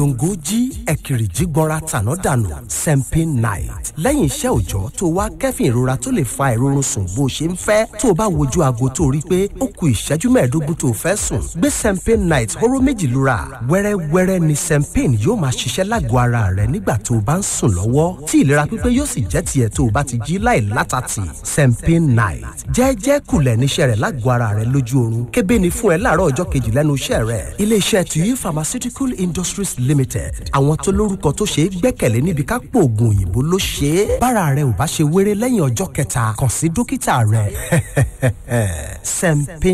gbòǹgbò jí ẹ̀kìrì jí gbọ́nra tàná dànù sempin night lẹ́yìn iṣẹ́ òòjọ́ tó wá kẹ́fìn ìrora tó lè fa ìrorun sùn bó ṣe ń fẹ́ tó o bá wojú aago tó rí pé ó ku ìṣẹ́jú mẹ́ẹ̀ẹ́dógún tó o fẹ́ sùn gbé sempin night hóró méjì lura wẹ́rẹ́wẹ́rẹ́ ni sempin yóò máa ṣiṣẹ́ lágọ̀ọ́ ara rẹ nígbà tó o bá ń sùn lọ́wọ́ tí ìlera pípé yóò sì jẹ́ tiẹ̀ tó o bá ti jí láì látàtì sempin night jẹ́ẹ́jẹ́ kulẹ̀ níṣẹ́ rẹ̀ lágọ̀ọ́ ara rẹ lójú oorun kébé ni fún ẹ láàárọ̀ ọjọ́ kejì lẹ́nu iṣẹ́ rẹ̀ iléeṣẹ́ tuyi pharmaceutical industries limited àwọn tó lórúkọ tó ṣe é gbẹ́kẹ̀lé níbi ká pò oògùn òyìnbó ló ṣe é bára rẹ ò bá ṣe wéré lẹ́yìn ọjọ́ kẹta kàn sí dókítà rẹ sempin